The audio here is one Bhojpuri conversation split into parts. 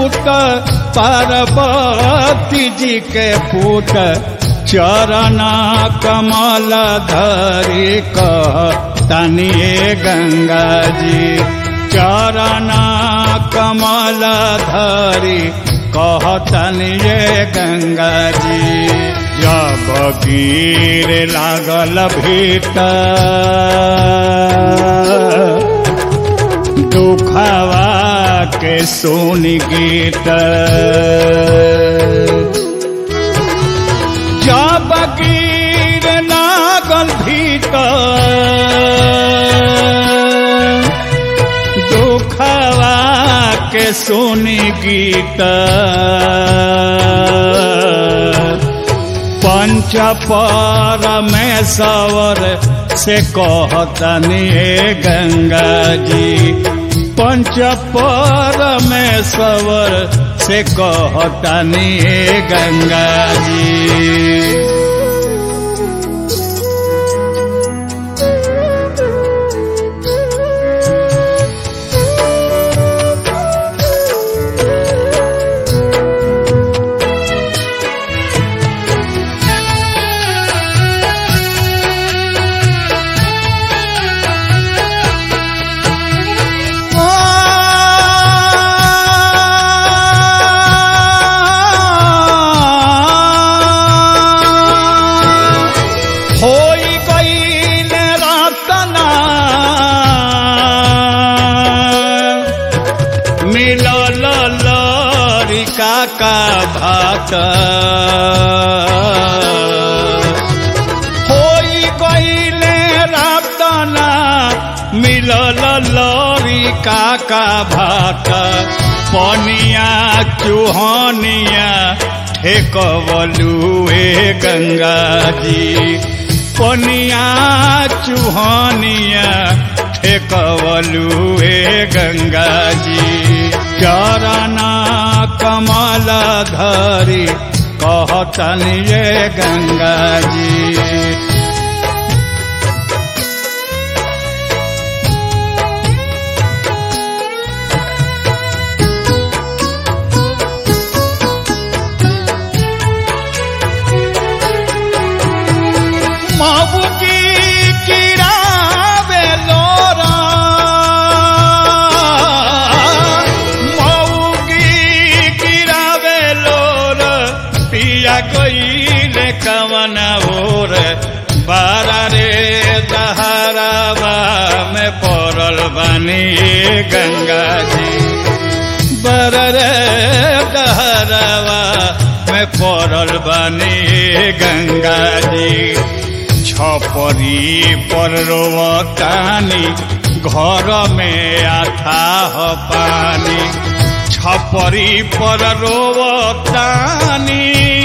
सूत पार्वती जी के पूत चरण कमल धरी कह तनिए गंगा जी चरण कमल धरी कह तनिए गंगा जी जब गिर लागल भीतर दुखवा के सुन गीत जब गिर लागल भीतर दुखवा के सुन गीत पंच परमेश्वर से कहतनी गंगा जी पंच परमेश्वर से कहतनी गंगा जी होई गईल रतना मिलल लरिका का भात होई गईल रतना मिलल लरिका का भात पनिया चूहनिया ठेकवलुए गंगा जी पनिया चूहनिया ठेकवलुए गंगा जी चरण कमल धरी कहतनिए गंगा जी महुकी किरावे लोरा महुकी किरावे लोर पिया गईले कवन ओर बारा रे दहरावा में पड़ल बनी गंगा जी बारा रे दहरावा में पड़ल बनी गंगा जी छपरी पर रोवतानी घर में अथाह पानी छपरी पर रोवतानी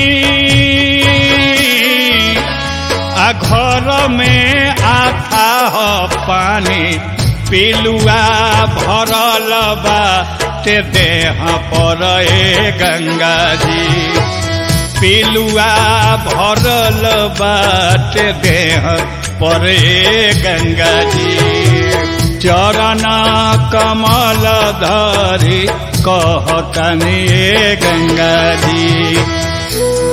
आ घर में अथाह पानी पिलुआ भरल बा ते देह पर ए गंगा जी पिलुआ भरल बाट देह परे गंगा जी चरण कमल धरी कहतनी गंगा जी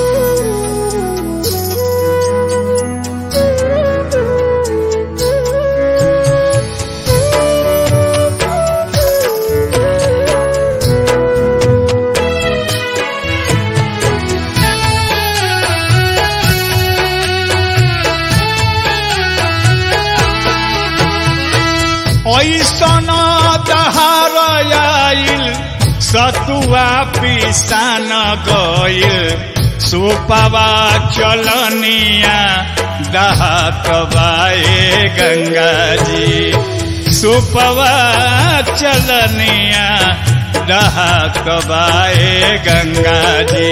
ऐसन दहार आइल सतुआ पिसान गइल सुपवा चलनिया दहात बाए गंगा जी सुपवा चलनिया दहात बाए गंगा जी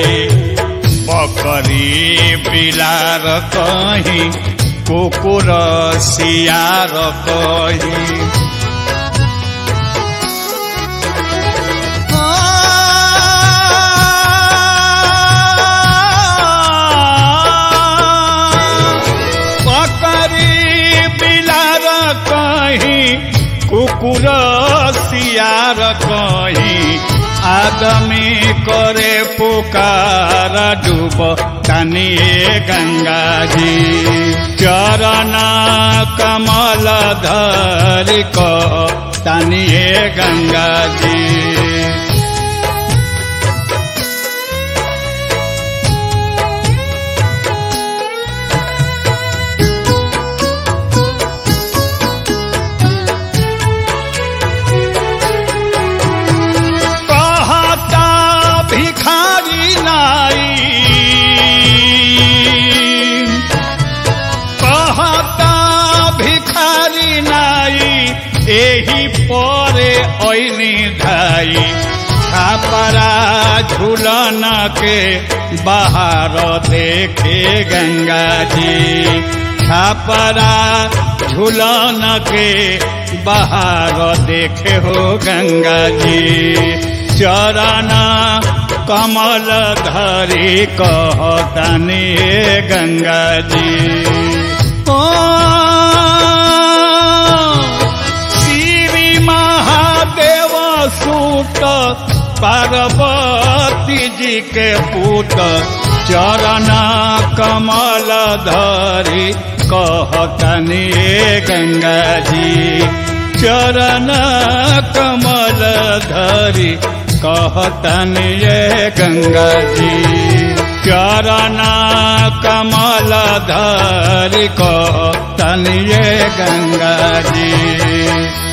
बकरी बिलार कहीं कुकुर सियार कहीं बकरी बिलार कहीं कुकुर सियार कहीं आदमी करे पुकार डूब तनिए गंगा जी चरण कमल धरि को तनिए गंगा जी कहता भिखारी नाई कहता भिखारी नाई एही परे ऐनी धाई छापरा झूलन के बाहर देखे गंगा जी छापरा झूलन के बाहर देखे हो गंगा जी चरण कमल धरी कहतानी गंगा जी ओ श्री महादेव सूत पार्वती जी के पुत चरण कमल धरी कहतनी गंगा जी चरण कमल धरी कहतनी गंगा जी चरण कमल धरी कहतनी गंगा जी